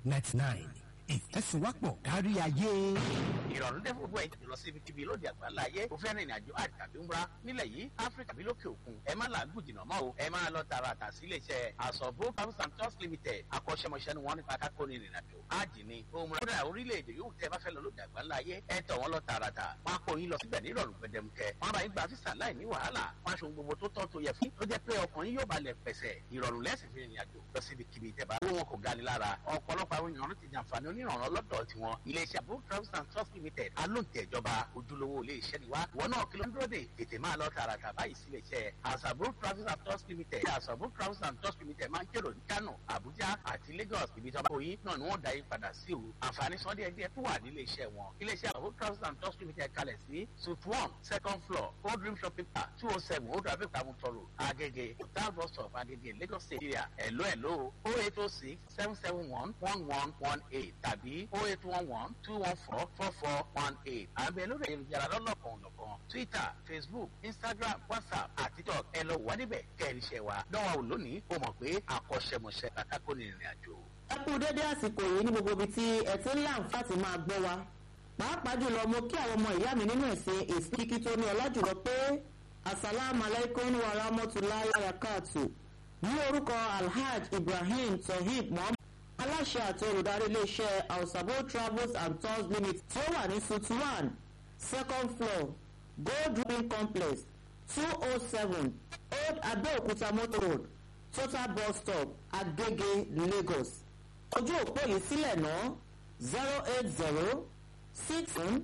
ninety nine ìfẹsùwápọ̀ kárí ayé. ìrọ̀rùn dẹ́ fún gbogbo ẹ̀jẹ̀ lọ sí ibikíbi lóde àgbáńlá ayé o fẹ́ rìnrìn àjò àti tàbí ńra nílẹ̀ yìí áfíríkà bí lókè òkun ẹ má làágùn jìnnà mọ́ o ẹ máa lọ tààràtà sí iléeṣẹ́ àsọ̀bó travels and tours limited akọ́ṣẹ́mọṣẹ́ ni wọ́n nípa kákó ní ìrìn àjò ájì ni ohun rẹ̀ orílẹ̀-èdè yóò tẹ́ bá fẹ́ lọ lóde àgbáńlá ayé ẹ tọ̀ wọ́n lọ tààràtà wọ́n á kó yín lọ síbẹ̀ nírọ̀rùn gbẹdẹmukẹ wọ́n bá yín gba físà láì ní wàhálà wọ́n aṣọ gbogbo tó tọ́ tó yẹ fún tó jẹ́ pé ọkùnrin yóò balẹ̀ pẹ̀sẹ̀ ìrọ̀rùn lẹ́sìn fi rìnrìn àjò lọ síbi kíbi tẹ́ bá owó wọn kò gani lára ọ̀pọ̀lọpọ̀ àwọn èèyàn ti jàǹfààní onírànlọ́ lọ́dọ̀ tiwọn iléeṣẹ́ àbúrò travels and trust limited alóǹtẹ̀ ìjọba ojúlówó iléeṣẹ́ ni wá wọn náà kí ló ń dúró dè tètè máa lọ tààràtà báyìí sí iléeṣẹ́ àṣàbúrò travels and trust limited àṣàbúrò travels and trust limited máa ń kérò ní kano abuja àti lagos ibi tí wọn bá yín náà ni wọn dá yín padà sí o àǹfààní sọ́dí ẹgbẹ́ tó wà ní iléeṣẹ́ wọn iléeṣẹ́ àbúrò travels and trust limited kalẹ̀ sí suite one second floor old dream shopping park two oh seven old rabbit tamutoro agege hotel bus stop agege lagos state area ẹ̀ló ẹ̀ló oh eight oh six seven seven one one one one eight tàbí oh eight one one two one four four four one eight àbẹ̀ lórí ayélujára lọ́lọ́kan ọ̀nàkan twitter facebook instagram whatsapp àti tiktok ẹ lọ wà níbẹ̀ kẹ́rìṣẹ́ wa dánwà ò lónìí ó mọ̀ pé akọ́ṣẹ́mọṣẹ́ kàkàkọ́ ní ìrìn àjò. ẹ kú dédé àsìkò yìí ní gbogbo ibi tí ẹ ti ń láǹfààní máa gbọ́ wa pàápàá jùlọ mo kí àwọn ọmọ ìyá mi nínú ẹ̀sìn ìsìnkí tó ní ọlá jùlọ pé asalaamu alaykum wa rahmatulahi wa barakatu ní orúkọ alhaj ibrahim tohib muhammad aláṣẹ àti olùdarí iléeṣẹ́ ausabo travels and tours limited tí ó wà ní suite one second floor gold ruin complex two oh seven old abeokuta motor road total bus stop agege lagos ojú òpó yìí sílẹ̀ náà zero eight zero six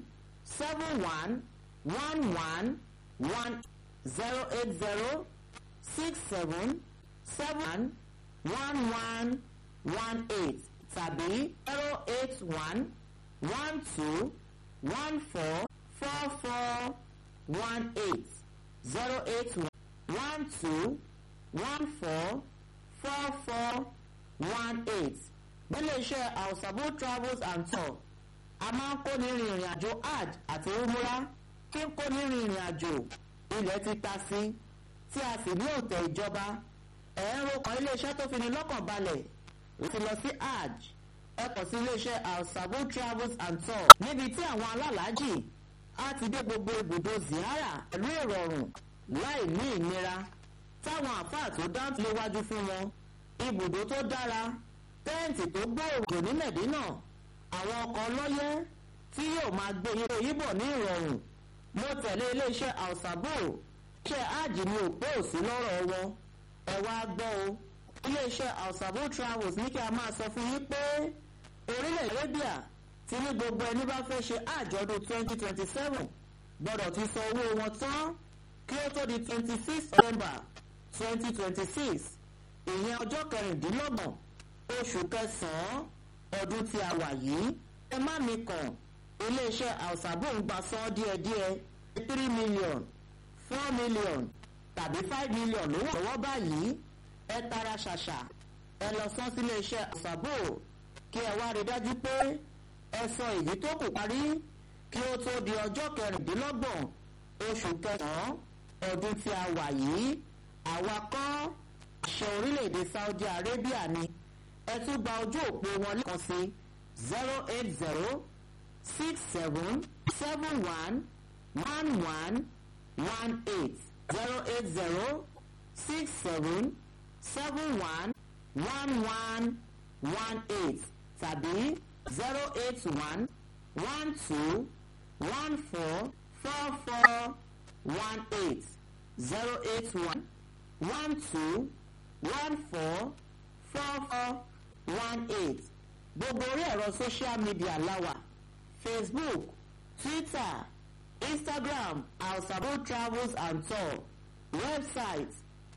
seven one one one one zero eight zero six seven seven one one one eight tàbí zero eight one one two one four four four one eight zero eight one two one four four four one eight nílé iṣẹ́ àwòsàbò travels and tour a máa ń kó ní rìnrìn àjò hajj àti umura kí n kó ní rìnrìn àjò ilẹ̀ ti ta sí tí a sì ní òtẹ̀ ìjọba ẹ̀ẹ́rọ kan iléeṣẹ́ tó fi ní lọ́kàn balẹ̀ láti lọ sí hajj ẹ kàn sí iléeṣẹ́ alsabo travels and tour níbi tí àwọn alálàájì á ti dé gbogbo ibùdó ziyara pẹ̀lú ìrọ̀rùn láì ní ìnira táwọn àfáà tó dáńtì léwájú fún wọn ibùdó tó dára tẹ́ǹtì tó gbòòrò ní mẹ̀dínà àwọn ọkọ̀ ọlọ́yẹ́ tí yóò máa gbé ipò yíbọ̀ ní ìrọ̀rùn mo tẹ̀lé iléeṣẹ́ alsabo ṣe hajj ní òpó òsì lọ́rọ̀ wọn ẹ wá gbọ́ o iléeṣẹ́ alsabo travels ní kí a máa sọ fún yín pé orílẹ̀ arabia ti ní gbogbo ẹni bá fẹ́ ṣe àjọ̀dún twenty twenty seven gbọ́dọ̀ ti san owó wọn tán kí ó tó di twenty six november twenty twenty six ìyẹn ọjọ́ kẹrìndínlọ́gbọ̀n oṣù kẹsàn-án ọdún tí a wà yìí ẹ má mi kàn iléeṣẹ́ alsabo ń gba san díẹ̀díẹ̀ three million four million tàbí five million lówó lọ́wọ́ báyìí ẹ tara ṣàṣà ẹ lọ sán sílé iṣẹ́ àṣàbò kí ẹ wá rí dájú pé ẹ sọ èyí tó kù parí kí ó tó di ọjọ́ kẹrìndínlọ́gbọ̀n oṣù kẹsàn-án ọdún tí a wà yìí àwa kọ́ àṣẹ orílẹ̀-èdè saudi arabia ni ẹ tún gba ojú òpó wọn lẹ́ẹ̀kan sí zero eight zero six seven seven one one one one eight zero eight zero six seven seven one one one one eight tàbí zero eight one one two one four four four one eight zero eight one one two one four four four one eight gbogbo orí ẹ̀rọ social media láwà facebook twitter instagram alsabo travels and tour website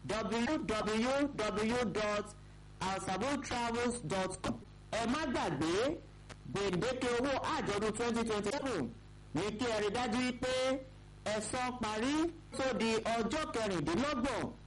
www.alsabotravels.com ẹ má gbàgbé gbèǹdéke owó àjọ̀dún twenty twenty seven ní kí ẹ rí dájú pé ẹ̀sán parí tó di ọjọ́ kẹrìndínlọ́gbọ̀n